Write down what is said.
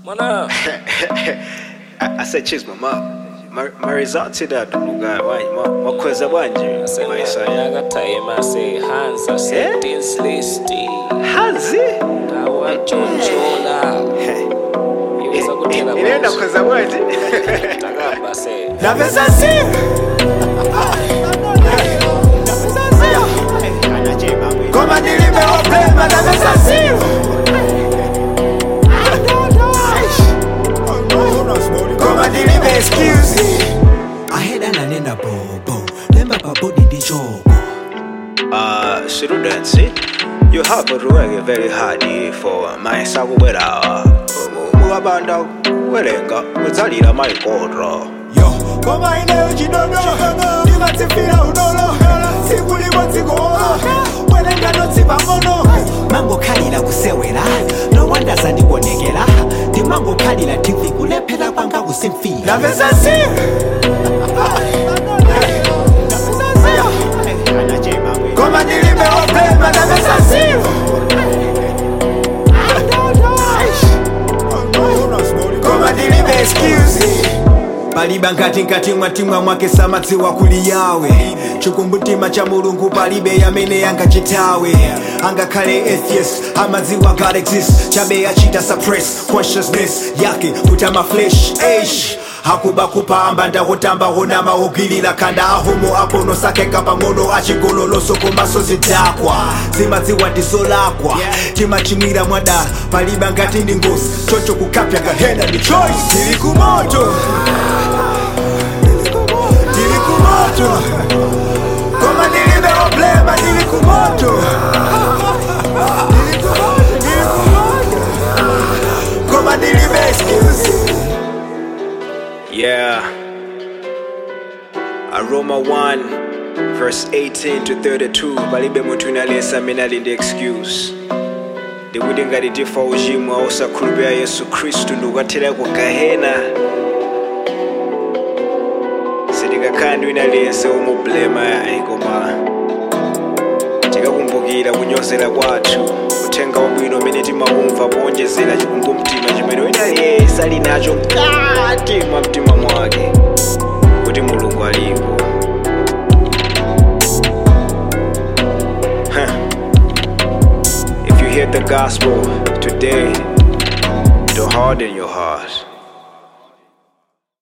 Mwana I, I said cheers mama Ma- marizati dadu luga wanyi Ma- makweza bwanje maisa yakataye mase hansa sentence list hazi tawachochola iweza kutela inenda kweza bwanje takamba se Napesa simu Koma nilimeopema napesa simu Koma nilime excuse Aheda nanena bobo Lemba pabodi ndichoko Uh, students, you have to work very hard for my sakubwera mukapanda kuwerenga mudzalira maikodro Yo, koma ineyo chidodo ndimatsifira udolo tsiku limodzi-golo bwerengano tsipang'ono mangokhalira kusewera nowanda zandikuonekera ndimangokhalira tv kulephera kwanga kusimfira napeza koma ndilimeopema napeza koma ndilibe excuse palibe nkati nkati mwatimwa mwake samadziwa kuli yawe chikumbutima cha mulungu palibe yamene yangachitawe angakhale atheist amadziwa god exist chabe achita suppress consciousness yake kuti amaflesh ash akuba kupamba ndakutamba honama ogwirira khanda ahomo apono sakeka pang'ono achigololoso komaso zidakwa zimadziwa ndizolakwa timachimwira mwadala palibe ngati ndi ngozi chocho kukapya kahena ndi choice tili kumoto tili kumoto koma ndilibe oblema tili kumoto Tili kumoto, tili kumoto. koma ndilibe excuse Yeah. Aroma 1, verse 18 to 32. Palibe munthu inalesa amene ali ndi excuse. ndikuti ngati tifa uchimwa osakhulupirira yesu khristu ndikukathera ku gahena sitikakhala ndi wina aliyense womublema yayi koma tikakumbukira kunyozera kwathu uthenga wabwino umene timawumva powonjezera chikumbumtima chimene wina aliyense ali nacho mkati mwa mtima mwake kuti mulungu alipo Huh. If you hear the gospel today, don't harden your heart.